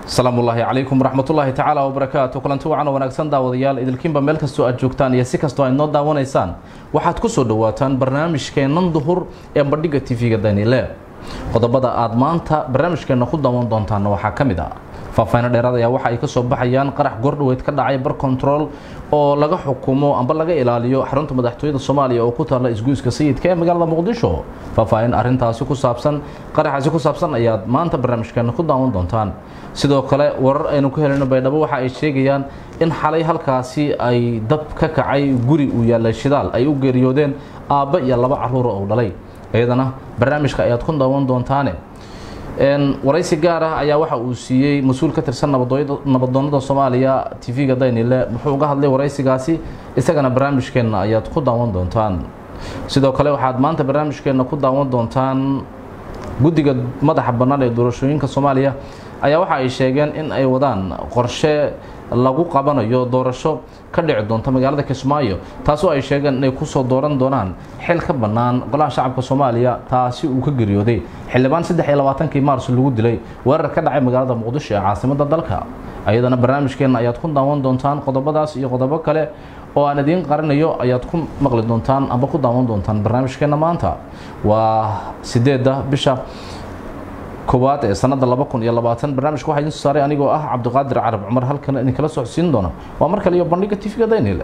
asalaamu ullaahi calaykum waraxmatullaahi tacaala wabarakaatu kulanti wacan oo wanaagsan daawadayaal idilkiinba meel kastoo aad joogtaan iyo si kastoo aad noo daawanaysaan waxaad ku soo dhowaataan barnaamijkeennan duhur ee bandhigga tv-ga danile qodobada aad maanta barnaamijkeenna ku daawan doontaanna waxaa ka mid ah faahfaahin dheeraad ayaa waxa ay ka soo baxayaan qarax goordhaweyd ka dhacay bar control oo laga xukumo amba laga ilaaliyo xarunta madaxtooyada soomaaliya oo ku taalla isguuska sayidka ee magaalada muqdisho faahfaahin arintaasi ku saabsan qaraxaasi ku saabsan ayaad maanta barnaamijkeena ku daawan doontaan sidoo kale warar aynu ku helino baydhabo waxa ay sheegayaan in xalay halkaasi ay dab ka kacay guri uu yaallay shidaal ay u geeriyoodeen aabba iyo laba caruura oo dhalay iyadana barnaamijka ayaad ku daawan doontaane waraysi gaar ah ayaa waxa uu siiyey mas-uul ka tirsan nabadoonada soomaaliya tv-ga daynile muxuu uga hadlay waraysigaasi isagana barnaamijkeenna ayaad ku daawan doontaan sidoo kale waxaad maanta barnaamijkeenna ku daawan doontaan guddiga madaxa bannaan ee doorashooyinka soomaaliya ayaa waxa ay sheegeen in ay wadaan qorshe lagu qabanayo doorasho ka dhici doonta magaalada kismaayo taasoo ay sheegeen inay kusoo dooran doonaan xil ka bannaan golaha shacabka soomaaliya taasi uu ka geeriyooday xildhibaan saddex iyo labaatankii maars lagu dilay weerar ka dhacay magaalada muqdisho ee caasimada dalka ayadana barnaamijkeenna ayaad ku daawan doontaan qodobadaas iyo qodobo kale oo aan idiin qarinayo ayaad ku maqli doontaan amba ku daawan doontaan barnaamijkeenna maanta waa sideedda bisha koowaad ee sanada laba kun iyo labaatan barnaamijka waxaa idin soo saaray anigoo ah cabdiqaadir carab cumar halkan idinkala socodsiin doona waa mar kale iyo bandhigga tv-ga daynile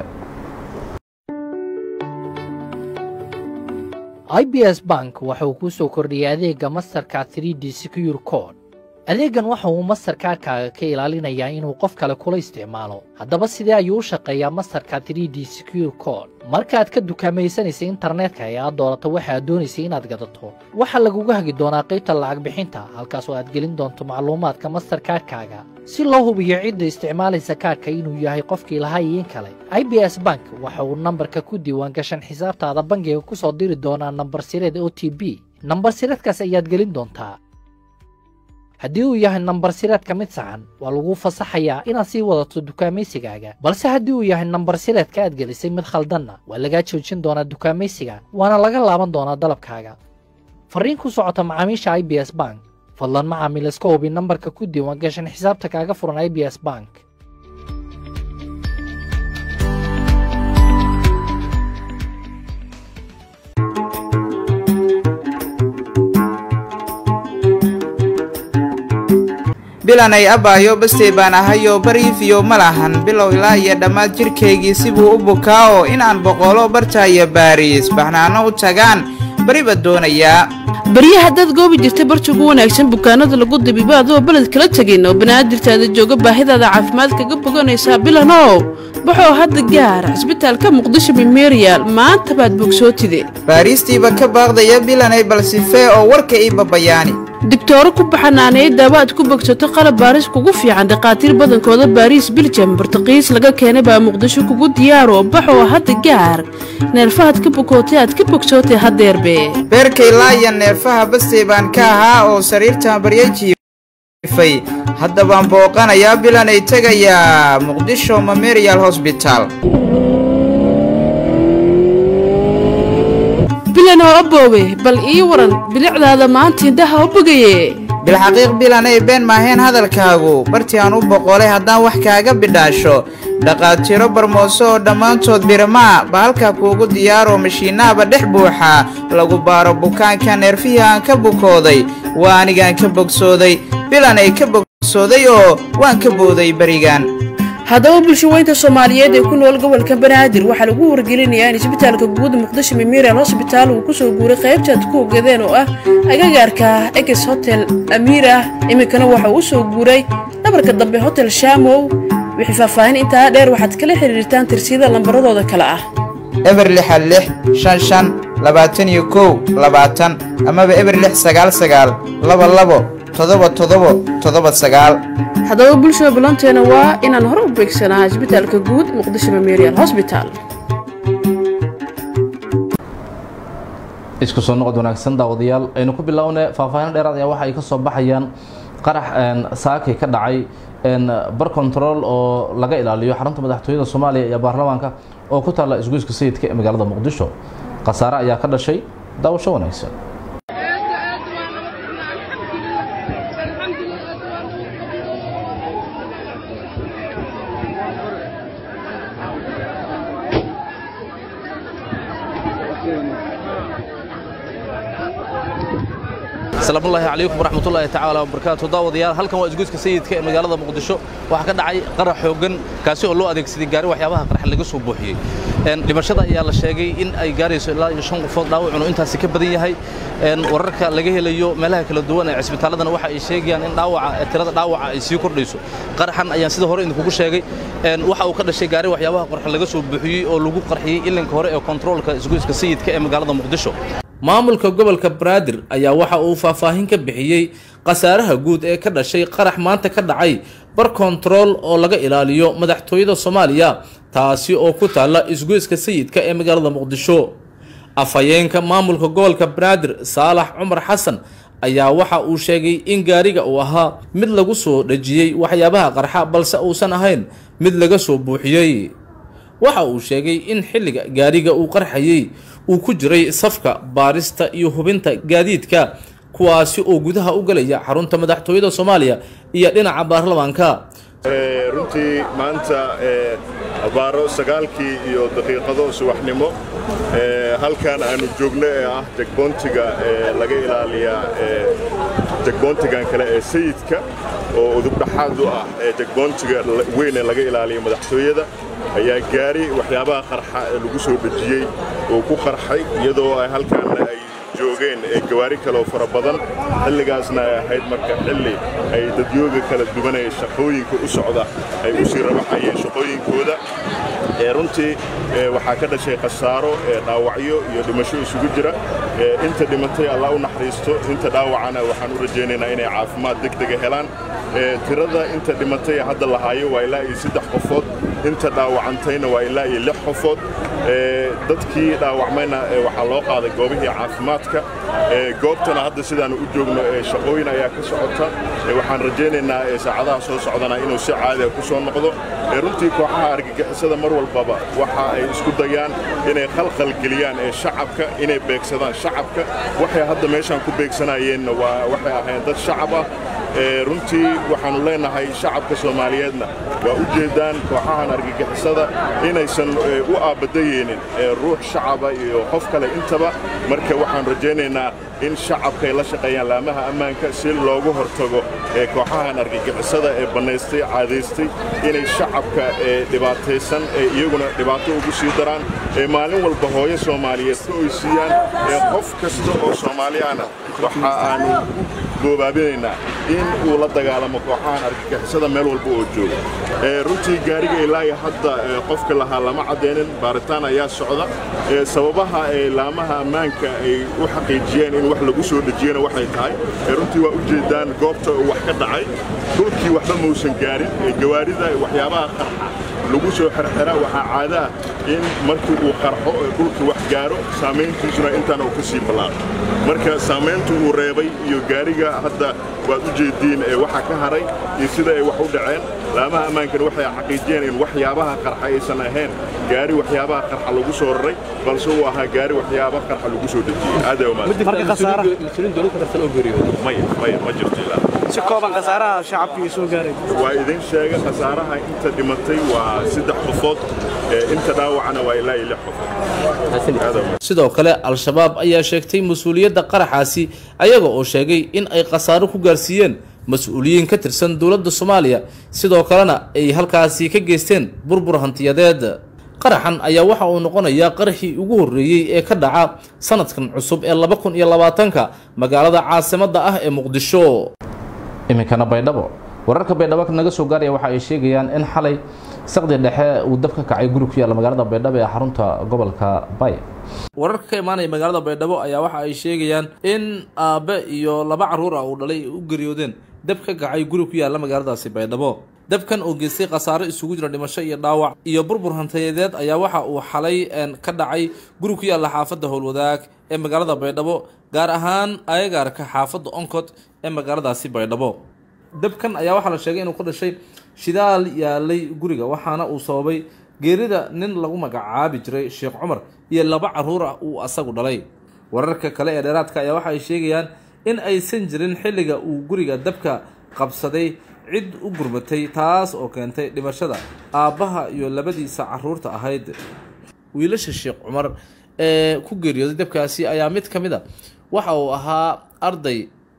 i b s bank waxa uu kuu soo kordhiyay adeegga masterka 3d secure code adeeggan waxa uu masterkaadkaaga ka ilaalinayaa inuu qof kale kula isticmaalo haddaba sidee ayuu u shaqeeyaa masterka 3d secure code markaaad ka dukaamaysanaysa internetka ee aad doorato waxa aad doonaysay inaad gadato waxaa laguga hagi doonaa qaybta lacag bixinta halkaas oo aad gelin doonto macluumaadka masterkaadkaaga si loo hubiyo cidda isticmaalaysa kaadhka inuu yahay qofkii lahaa iyo in kale i b s bank waxa uu nambarka ku diiwaangashan xisaabtaada bangiga ku soo diri doonaa nambar sireed o t b nambar sireedkaas ayaad gelin doontaa haddii uu yahay nambar sireedka mid saxan waa laguu fasaxayaa inaad sii wadato dukaamaysigaaga balse haddii uu yahay nambar sireedka aad gelisay mid khaldanna waa lagaa joojin doonaa dukaamaysiga waana laga laaban doonaa dalabkaaga farriin ku socota macaamiisha i b s bank fadlan macaamiil iska hubi nambarka ku diiwaan gashan xisaabta kaaga furan i b s bank bilanay abbaayo bastey baan ahayoo bariifiyo ma lahan bilow ilaa iyo dhammaad jidhkaygii sibuu u bukaa oo inaan boqolo bartaayo baariis baxnaano u tagaan bariba doonayaa barya haddaad goobi jirtay barjugu wanaagsan bukaanada lagu dabiibo adoo beled kala tegin oo banaadirtaada jooga baahidaada caafimaad kaga boganaysaa bilanow baxoo hadda gaar cisbitaalka muqdisho memerial maanta baad bogsootide baariistiiba ka baaqdaya bilanay balsifee oo warka ii babayaani digtooro ku baxanaaneey daawaad ku bogsato qalab baaris kugu fiican dhakhaatiir badankooda baariis biljam bartaqiis laga keenay baa muqdisho kugu diyaaro baxoo hadda gaar neerfahaad ka bukootay aad ka bogsootay haddeerbe beerkay laaya neerfaha bastey baan ka ahaa oo sariirtaan barya jiifay hadda baan booqanayaa bilanay tegayaa muqdisho memerial hosbital bilanoo aboowe bal ii waran bilicdaada maanta indhaha u bogaye bilxaqiiq bilanay been maaheen hadalkaagu bartii aan u boqolay haddaan wax kaaga bidhaasho dhaqaatiiro barmooso oo dhammaantood birmaa ba halkaa kuugu diyaaroo mashiinaaba dhex buuxaa lagu baaro bukaanka neerfihii aan ka bukooday waa anigaan ka bogsooday bilanay ka bogsooday oo waan ka booday berigan haddaba bulshaweynta soomaaliyeed ee ku nool gobolka banaadir waxaa lagu wargelinayaa in isbitaalka guud muqdisho memerial hosbitaal uu kusoo guuray qaybtaad ku ogadeen oo ah agagaarka eges hotel amiir ah iminkana waxa uu usoo guuray dhabarka dambe hotel shaamow wixii faahfaahin intaa dheer waxaad kala xiriirtaan tirsiyada lambaradooda kale ah eber lixa lix shan shan labaatan iyo kow labaatan amaba eber lix sagaal sagaal laba labo todoba todobo todoba sagaal haddaba bulshada ballanteena waa inaan hore u beegsanaa isbitaalka guud muqdisho memerial hosbital isku soo noqod wanaagsan daawadayaal aynu ku bilownay faahfaahin dheeraad ayaa waxa ay ka soo baxayaan qarax saakay ka dhacay bar control oo laga ilaaliyo xarunta madaxtooyada soomaaliya iyo baarlamaanka oo ku taalla isgoyska sayidka ee magaalada muqdisho khasaare ayaa ka dhashay daawasho wanaagsan asalaamu ullaahi calaykum waraxmatullaahi tacaala wabarakaatu daawadayaal halkan waa isgoyska sayidka ee magaalada muqdisho waxaa ka dhacay qarax xooggan kaasi oo loo adeegsaday gaari waxyaabaha qarxa laga soo buuxiyey dhimashada ayaa la sheegay in ay gaarayso ilaa iyo shan qofood dhaawacunu intaasi ka badan yahay wararka laga helayo meelaha kala duwan ee cisbitaaladana waxa ay sheegayaan in dhaawaca tirada dhaawaca ay sii kordhayso qaraxan ayaan sida hore idinkugu sheegay waxa uu ka dhashay gaari waxyaabaha qarxa laga soo buuxiyey oo lagu qarxiyey ilinka hore ee kontaroolka isgoyska sayidka ee magaalada muqdisho maamulka gobolka banaadir ayaa waxa uu faahfaahin ka bixiyey khasaaraha guud ee ka dhashay qarax maanta ka dhacay bar kontarool oo laga ilaaliyo madaxtooyada soomaaliya taasi oo ku taalla isgoyska sayidka ee magaalada muqdisho afhayeenka maamulka gobolka banaadir saalax cumar xasan ayaa waxa uu sheegay in gaariga uu ahaa mid lagu soo dhejiyey waxyaabaha qarxa balse uusan ahayn mid laga soo buuxiyey waxa uu sheegay in xilliga gaariga uu qarxayey uu ku jiray safka baarista iyo hubinta gaadiidka kuwaasi oo gudaha u galaya xarunta madaxtooyada soomaaliya iyo dhinaca baarlamaanka runtii maanta abaaro sagaalkii iyo daqiiqado subaxnimo halkan aanu joogno ee ah jegboontiga laga ilaaliyaa jegboontigan kale ee sayidka oo udubdhaxaad u ah jegboontiga weyn ee laga ilaaliya madaxtooyada ayaa gaari waxyaabaha qarxa ee lagu soo dhejiyey oo ku qarxay iyadoo ay halkaanna ay joogeen gawaari kaleoo fara badan xilligaasna ay ahayd marka xilli ay dadyooga kala duwanaya shaqooyinka u socda ay u sii rabaxayeen shaqooyinkooda runtii waxaa ka dhashay khasaaro dhaawacyo iyo dhimasho isugu jira inta dhimatay allah u naxariisto inta dhaawacana waxaan u rajaynaynaa inay caafimaad degdega helaan tirada inta dhimatay hadda lahaayo waa ilaa iyo saddex qofood inta dhaawacantayna waa ilaa iyo lix qofood dadkii dhaawacmayna waxaa loo qaaday goobihii caafimaadka goobtana hadda sidaanu u joogno shaqooyin ayaa ka socota waxaan rajaynaynaa saacadaha soo socdana inuu si caadiga ku soo noqdo runtii kooxaha argagixisada mar walbaba waxa ay isku dayaan inay khalkhal geliyaan ee shacabka inay beegsadaan shacabka waxay hadda meeshaan ku beegsanayeenna waa waxay ahayn dad shacab ah runtii waxaannu leenahay shacabka soomaaliyeedna waa u jeeddaan kooxahan argagixisada inaysan u aabadayeenin ruux shacaba iyo qof kale intaba marka waxaan rajaynaynaa in shacabkay la shaqeeyaan laamaha ammaanka si loogu hortago kooxahan argagixisada ee bannaystay caadaystay inay shacabka dhibaataysan ee iyaguna dhibaato ugu sii daraan ee maalin walba hooyo soomaaliyeed ka oysiiyaan ee qof kasta oo soomaaliyaana waxa aanu goobaabinaynaa in uu la dagaalamo kooxahan argagixisada meel walba oo jooga runtii gaariga ilaayo hadda qofka lahaa lama caddaynin baaritaan ayaa socda sababaha ee laamaha ammaanka ay u xaqiijiyeen in wax lagu soo dhejiyena waxay tahay runtii waa u jeeddaan goobta uu wax ka dhacay dhulkii waxba mausan gaarin gawaarida waxyaabaha qarxa lagu soo xerxera waxaa caada ah in markii uu qarxo dhulkii wax gaaro saamayntiisuna intaan uu ka sii ballaaqo marka saamayntu uu reebay iyo gaariga hadda waad u jeediin waxa ka haray iyo sida ay wax u dhaceen laamaha ammaankana waxay xaqiijiyeen in waxyaabaha qarxa aysan ahayn gaari waxyaabaha qarxa lagu soo raray balse uu ahaa gaari waxyaaba qarxa lagu soo dejiyey aad ma jirto ilaa si kooban khasaaraha shacabkii soo gaaray waa idin sheega khasaaraha inta dhimatay waa saddex qofood inta dhaawacana waa ilaa iyo lix qofood sidoo kale al-shabaab ayaa sheegtay mas-uuliyadda qaraxaasi ayaga oo sheegay in ay khasaaro ku gaarsiiyeen mas-uuliyiin ka tirsan dowladda soomaaliya sidoo kalena ay halkaasi ka geysteen burbur hantiyadeed qaraxan ayaa waxa uu noqonayaa qaraxii ugu horreeyey ee ka dhaca sanadkan cusub ee laba kun iyo labaatanka magaalada caasimadda ah ee muqdisho iminkana baydhabo wararka baydhabo naga soo gaaraya waxa ay sheegayaan in xalay saqdi dhexe uu dab ka kacay guri ku yaalla magaalada baydhabo ee xarunta gobolka bay wararka ka imaanaya magaalada baydhabo ayaa waxa ay sheegayaan in aabe iyo laba carruur ah uu dhalay u geriyoodeen dab ka kacay guri ku yaalla magaaladaasi baydhabo dabkan oo geystay khasaaro isugu jira dhimasho iyo dhaawac iyo burbur hantayadeed ayaa waxa uu xalay ka dhacay guri ku yaalla xaafadda howlwadaag ee magaalada baydhabo gaar ahaan ayagaarka xaafadda oncod ee magaaladaasi baydhabo dabkan ayaa waxaa la sheegay inuu ka dhashay shidaal yaalay guriga waxaana uu sababay geerida nin lagu magacaabi jiray sheekh cumar iyo laba carruur ah uu asagu dhalay wararka kale ee dheeraadka ayaa waxa ay sheegayaan in aysan jirin xilliga uu guriga dabka qabsaday cid u gurmatay taas oo keentay dhimashada aabbaha iyo labadiisa carruurta ahayd wiilasha sheekh cumar ee ku geeriyooday dabkaasi ayaa mid ka mid a waxa uu ahaa arday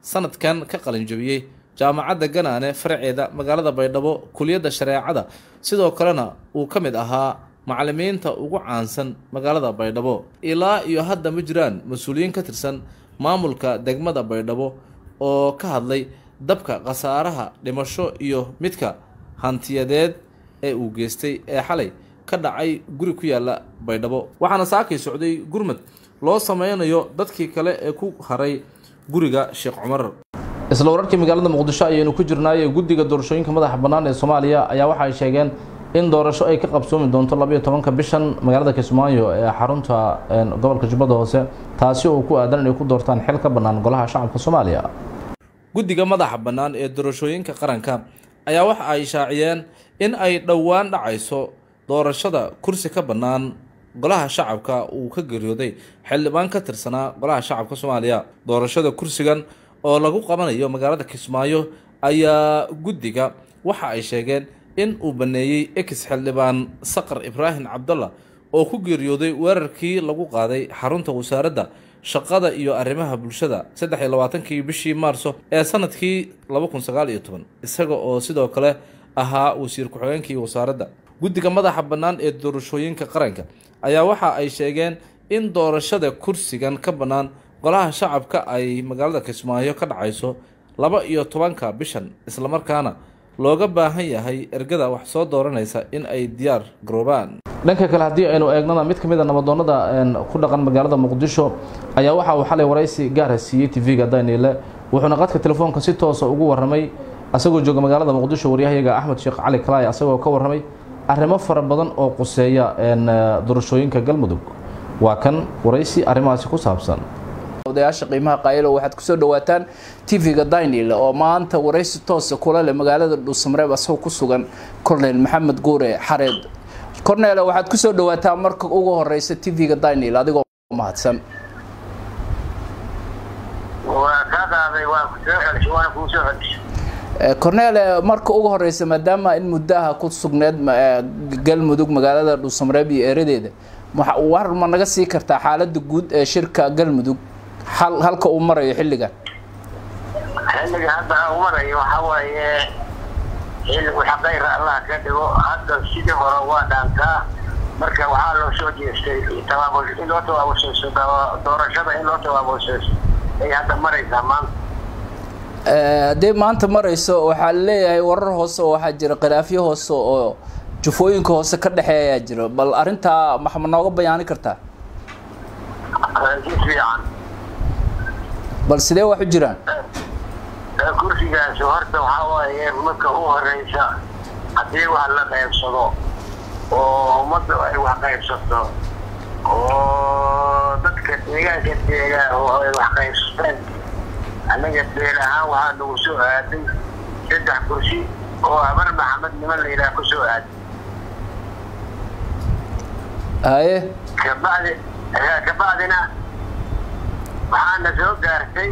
sanadkan ka qalinjabiyey jaamacadda ganaane faraceeda magaalada baydhabo kuliyadda shareecada sidoo kalena uu ka mid ahaa macalimiinta ugu caansan magaalada baydhabo ilaa iyo hadda ma jiraan mas-uuliyiin ka tirsan maamulka degmada baydhabo oo ka hadlay dabka khasaaraha dhimasho iyo midka hantiyadeed ee uu geystay ee xalay ka dhacay guri ku yaala baydhabo waxaana saakay socday gurmad loo sameynayo dadkii kale ee ku haray guriga sheekh cumar isla wararkii magaalada muqdisho ayaynu ku jirnaaye guddiga doorashooyinka madaxa bannaan ee soomaaliya ayaa waxa ay sheegeen in doorasho ay ka qabsoomi doonto labayo tobanka bishan magaalada kismaayo ee xarunta gobolka jubbada hoose taasi oo ku aadan inay ku doortaan xil ka bannaan golaha shacabka soomaaliya guddiga madaxa bannaan ee doorashooyinka qaranka ayaa waxa ay shaaciyeen in ay dhowaan dhacayso doorashada kursi ka bannaan golaha shacabka uu ka geeriyooday xildhibaan ka tirsanaa golaha shacabka soomaaliya doorashada kursigan oo lagu qabanayo magaalada kismaayo ayaa guddiga waxa ay sheegeen in uu baneeyey ex xildhibaan saqar ibraahim cabdalla oo ku geeriyooday weerarkii lagu qaaday xarunta wasaaradda shaqada iyo arrimaha bulshada saddex iyo labaatankii bishii maarso ee sanadkii laba kun sagaal iyo toban isaga oo sidoo kale ahaa wasiir ku-xigeenkii wasaaradda guddiga madaxa bannaan ee doorashooyinka qaranka ayaa waxa ay sheegeen in doorashada kursigan ka bannaan golaha shacabka ay magaalada kismaayo ka dhacayso laba iyo tobanka bishan islamarkaana looga baahan yahay ergada wax soo dooranaysa in ay diyaar garoobaan dhanka kale haddii aynu eegnana mid ka mid a nabadoonnada ku dhaqan magaalada muqdisho ayaa waxa uu xalay waraysi gaara siiyey tv-ga daniile wuxuuna qadka telefoonka si toosa ugu warramay asagoo jooga magaalada muqdisho waryahayaga axmed sheekh cali kalaay asagoo ka warramay arrimo fara badan oo quseeya doorashooyinka galmudug waa kan waraysi arrimahaasi ku saabsan odayaasha qiimaha qaayilo waxaad kusoo dhawaataan tv-ga daynil oo maanta waraysi toosa kula leh magaalada dhuusamareeb asagoo ku sugan cornel maxamed guure xareed cornel waxaad kusoo dhawaataa marka ugu horeysa tv-ga daynil adigoo mahadsan cornel marka ugu horeysa maadaama in muddaha ku sugneed galmudug magaalada dhuusamareeb iyo eeradeeda war ma naga sii kartaa xaalada guud ee shirka galmudug halka uu marayo xilligan xilliga hadda uu marayo waxaa waaye xilli xaqayra allah ka dhigo hadda sidii hore waa dhaantaa marka waxaa loo soo jeestay tabaabul in loo tabaabulsayso doorashada in loo tabaabulsayso ay hadda maraysaa maanta haddii maanta marayso waxaa laleeyahay warar hoose oo waxaa jira khilaafyo hoose oo jufooyinka hoose ka dhexeeya ayaa jiro bal arrintaa ma ma nooga bayaani kartaa si fiican bal sidee wax u jiraan kursigaasi horta waxaa waaye marka u horeysa haddii wax la qaybsado oo ummadda ay wax qaybsato oo dadka deegaanka deega oo ay wax qaybsateen annaga beel ahaan waxaa nagu soo aaday saddex kursi oo habar maxamed niman la yidhaha kusoo aaday haye kabacdi kabacdina waxaana soo gaartay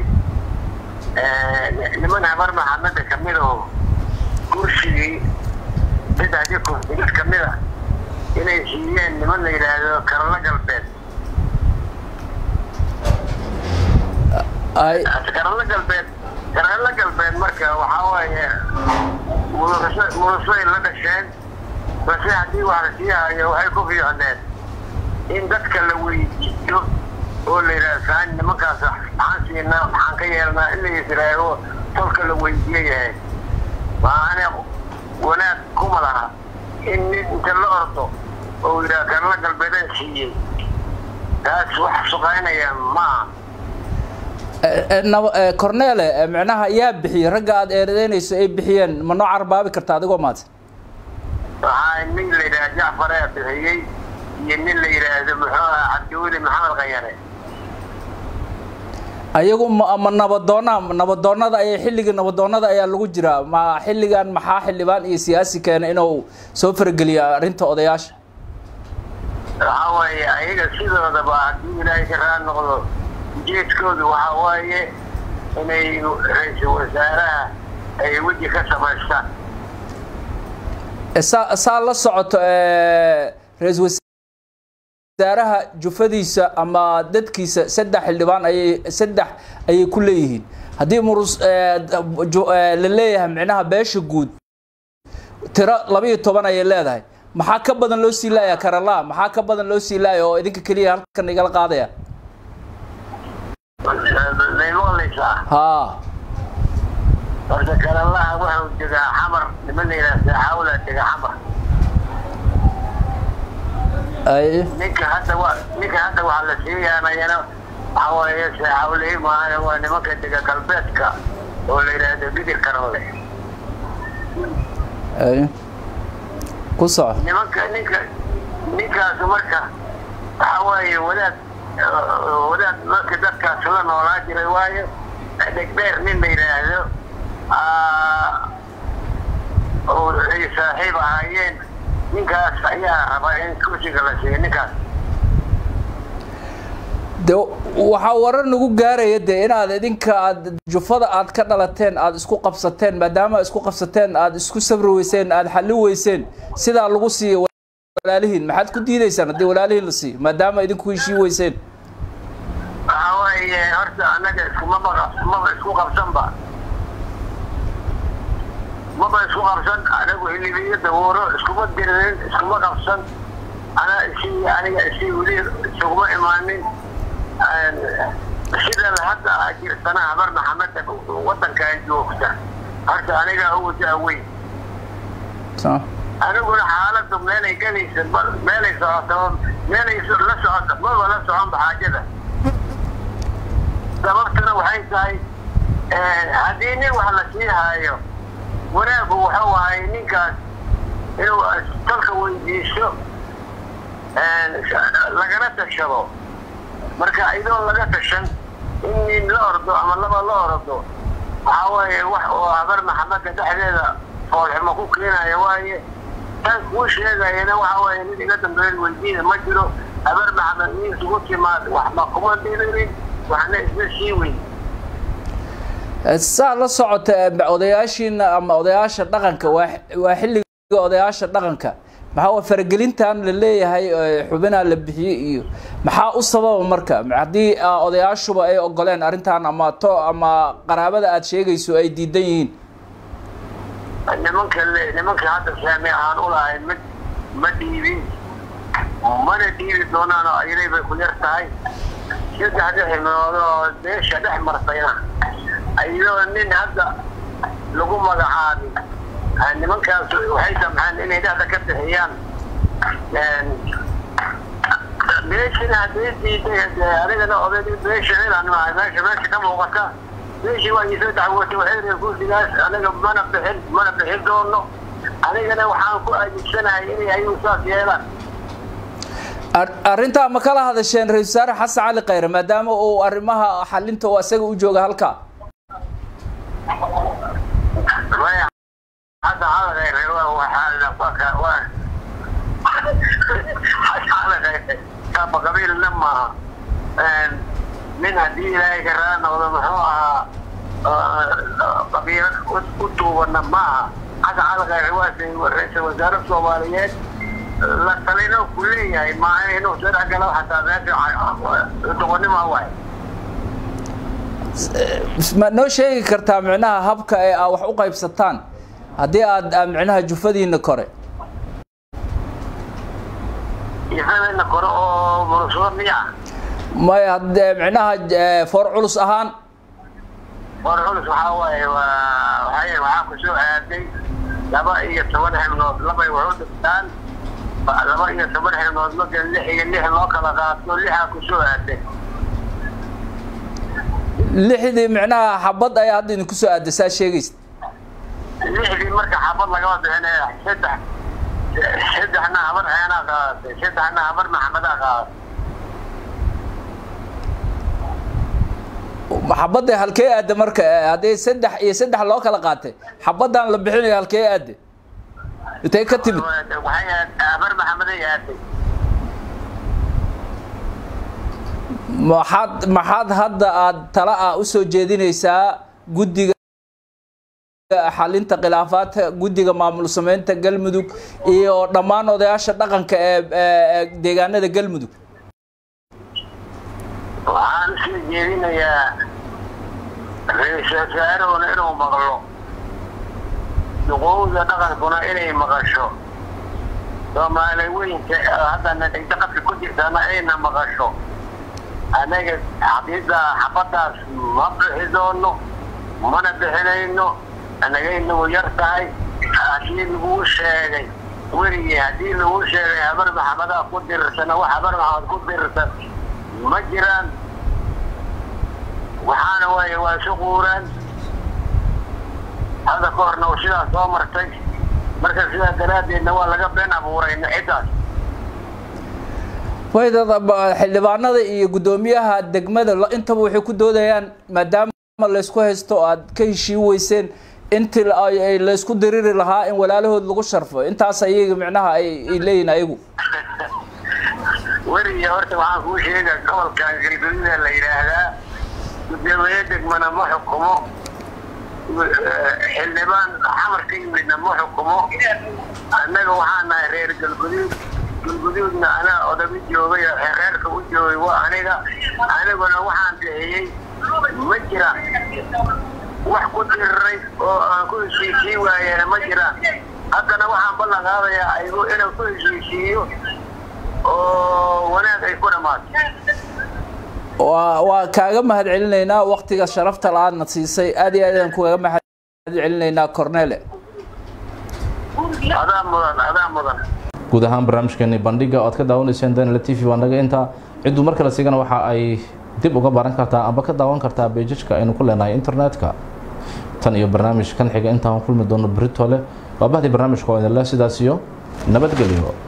niman habar maxameda kamid oo kursigii saddexdii kursi mid kamid a inay siiyeen niman la yidhaahdo karalo galbeed karalo galbeed karalo galbeed marka waxaa waaye mulusay la dhasheen balse haddii wax la sii hayo waxay ku fiicneen in dadka la weydiiyo oo la yidhaha saan nimankaas maxaan siinaa maxaan ka yeelnaa in la yisraago tolka la weydiiye yahay maane wanaag kuma laha in nin inta la ordo oo yidhaha karla galbeedaan siiyey taas wax suqaynaya maaha cornele micnaha yaa bixiyey ragga aada eedadeynayso ay bixiyeen ma noo carbaabi karta adigoo maadsan waxaa nin la yidhaha jacfar ayaa bixiyey iyo nin la yidhaahdo muxuu aha cabdiweli maxamed khayare ayagu ma ma nabadoona nabadoonada ayay xilligii nabadoonada ayaa lagu jiraa ma xilligan maxaa xildhibaan iyo siyaasi keena inuu soo farageliya arrinta odayaasha waxaa waaye ayaga sidoodaba haddii ilaahay ka raal noqdo ujeedkoodu waxaa waaye inay ra-iisul wasaaraha ay weji ka samaystaan saa saa la socoto ra-iisul wasaaraha jufadiisa ama dadkiisa saddex xildhibaan ayay saddex ayay ku leeyihiin haddii murus la leeyahay micnaha beesha guud tiro labiiyo toban ayay leedahay maxaa ka badan loo sii laaya karala maxaa ka badan loo sii laaya oo idinka keliya halkan igala qaadaya haa horta karalaha wuxuu degaa xamar niman la yidhaha saaxaawla degaa xamar ay ninka hadda wa ninka hadda waxaa la siiyaanayana waxaa waaye saaxaawley maahan waa nimanka dega galbeedka oo la yidhaahdo gidir karanle ay ku soco nimanka ninka ninkaas marka waxaa waaye wadaad wadaad marka dadkaas la noolaa jiray waayo dhegdheer nin la yidhaahdo oo ay saaxiib ahaayeen ninkaas ayaa rabaa in kursiga la siiyo ninkaas de waxaa warar nagu gaaraya de inaad idinka aad jufada aad ka dhalateen aad isku qabsateen maadaama isku qabsateen aad isku sabri weyseen aad xallin weyseen sidaa lagu siiyo walaalihiin maxaad ku diidaysaan haddii walaalihiin la siiyo maadaama idinku heshii weyseen waxaa waaye horta annaga iskumaba maba isku qabsanba maba isku qabsan anagu hilibiyo dawooro iskuma diririn iskuma qabsan ana isii aniga isii weli isuguma imaanin sida hadda jirsana habar maxameda wadankan joogta horta aniga ugu daaweyn aniguna xaaladu meelay gelaysa meelay socoto meelay la socoto maba la soconba xaajada sababtuna waxay tahay haddii nin wax la sii haayo wanaagu wuxuu ahay ninkaas inuu dalka weydiiso lagana tashado marka idoon laga tashan in nin la ordo ama laba la ordo waxaa waaye wax oo habar maxamada dhexdeeda foolxumo ku keenaya waaye tan kuu sheegayana waxa waaye nin iga dambeyn weydiina ma jiro habar maxamed nin isugu timaad waxba kuma diririn waxna isla sii weyn saa la socota odayaashiina ama odayaasha dhaqanka waa waa xilliga odayaasha dhaqanka maxaa waa faragelintan la leeyahay xubinaa la bixiyey iyo maxaa u sababa marka haddii odayaashuba ay ogoleen arrintan ama to ama qaraabada aada sheegayso ay diidan yihiin nimanka nimanka hadda saami aan u lahay mid ma dhiibin mana dhiibi doonaan oo ayaday bay ku yar tahay saddexda xibnood oo beesha dhex martayna ayadoo nin hadda lagu magacaabin nimankaas waxay samxeen inay dhexda ka bixiyaan beeshina hadday diiday anigana oday beesha inaan nahay meesha meesha ka muuqata beeshii waa isoo dacwootay waxay kursigaas anaga mana bixin mana bixin doono anigana waxaan ku adeegsanahay inay ayagu saas yeelaan arrintaa ma kala hadasheen ra-isul wasaare xasan cali khayre maadaama uu arrimaha xalinta oo isaga u jooga halka maya hadda hadalkayre waa kaba qabiilna maaha nin haddii ilaahay ka raa noqdo muxuu ahaa qabiilad u tuubana maaha xasan cali khayre waa ra-isul wasaare soomaaliyeed la talino ku leeyahay maaha inuu sharci galo xataa meesha doqonnimo waay ma noo sheegi kartaa micnaha habka ee aa wax u qaybsataan haddii aad micnaha jufadiina kore jufadana kore oo murusado miya maya haddee micnaha foor culus ahaan foor culus waxaa waaye waa waxay waxaa ku soo aaday laba iyo toban xibnood labay wax u dhigtaan laba iyo toban xibnood marka lix iyo lix loo kala qaato lixaa ku soo aaday lixdii micnaha xabad ayaa hadda idinku soo aaday saa sheegaysa lixdii marka xabad lagama bixinaya saddex saddexna habar ceenaa qaadatay saddexna habar maxamadaa qaadatay xabadda halkee aadda marka haddii saddex iyo saddex loo kala qaatay xabaddan la bixinayo halkee aadde intay ka timid waxay habar maxamaday aaday maxaad maxaad hadda aad tala ah usoo jeedinaysaa guddiga xalinta khilaafaadka guddiga maamul sameynta galmudug iyo dhammaan odayaasha dhaqanka ee deegaanada galmudug waxaan usoo jeedinayaa ra-iisul wasaarahuna inuu maqlo duqowda dhaqankuna inay maqasho soomaali weynka haddana dhigta qadka ku jirtana ayna maqasho anaga xaqiida xabadaas ma bixi doono mana bixinayno anagay nagu yar tahay haddii laguu sheegay weligii haddii lagu sheegay habar maxamadaa ku dirirsana wax habar maxamed ku dirirsan ma jiraan waxaana waaye waa isu quuraan hadda ka horna uu sidaas soo martay marka sidaa daraaddeedna waa laga been abuurayna ciddaas waydada xildhibaanada iyo guddoomiyaha degmada intaba waxay ku doodayaan maadaama laysku haysto o aad ka heshii weyseen intii laysku diriri lahaa in walaalahood lagu sharfo intaas ayaga micnaha ay leeyihin ayagu weliga horta waxaan kuu sheega gobolkan galgududa la yidhaahdaa gudoomiye degmana ma xukumo xildhibaan xamar ka yimidna ma xukumo annaga waxaa nahay reer galguduud galguduudna anaa odaba joogay reerka u joogay waa aniga aniguna waxaan bixiyey ma jiraan wax ku diriray oo aan ku heshiisii waayena ma jiraan haddana waxaan ballan qaadayaa aygu inuu ku heshiisiiyo oo wanaag ay ku dhammaato waa waa kaaga mahad celinaynaa waktiga sharafta la-aadna siisay aad iyo aad aan kugaga mahad celinaynaa cornele adaa mudan adaa mudan guud ahaan barnaamijkeeni bandhiga oo aad ka daawanayseen danila t v waa naga intaa cidduu mar kale sigana waxa ay dib uga baran kartaa amba ka daawan kartaa beejajka aynu ku leenahay internetka tan iyo barnaamij kan xiga intaan kulmi doono beritole waa bahdii barnaamijka oo idinle sidaas iyo nabadgelyo